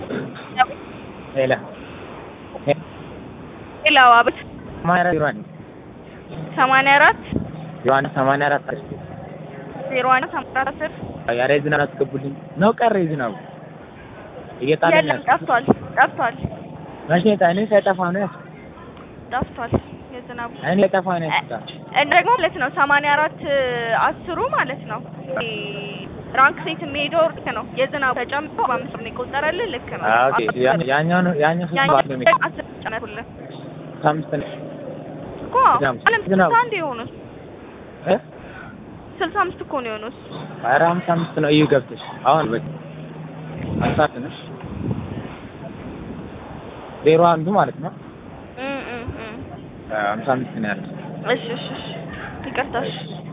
ሄላ ሌላው አቤት ሰማንያ አራት ሰማንያ አራት ዜሮ አንድ ሰማንያ አራት ዜሮ አንድ ሰማንያ አራት አስር ኧረ የዝናብ አስገቡልኝ ነው ቀረ የዝናቡ እየጣለኝ የለም ጠፍቷል ጠፍቷል መቼ እኔ ሳይጠፋ ነው ያስ ጠፍቷል የዝናቡ እኔ ሳይጠፋ ነው ያስታ እና ደግሞ ማለት ነው ሰማንያ አራት አስሩ ማለት ነው ራንክ ሴት የሚሄደው ልክ ነው የዝናቡ ተጨምሮ በአምስት ነው የቆጠረልህ ልክ ነው ኦኬ ያኛው ነው ያኛው ሶስት ያኛው ባለ ነው የሚቀር አስር ጨመርኩልህ ከአምስት ነው እኮ ዝናቡ- አለም ዝናቡ። ስልሳ አንድ የሆኑት እ ስልሳ አምስት እኮ ነው የሆኑት ኧረ ሃምሳ አምስት ነው እዩ ገብተሽ አሁን በቃ አሳት ነው ዜሮ አንዱ ማለት ነው እም እም እም ሃምሳ አምስት ነው ያለው እሺ እሺ እሺ ይቅርታ እሺ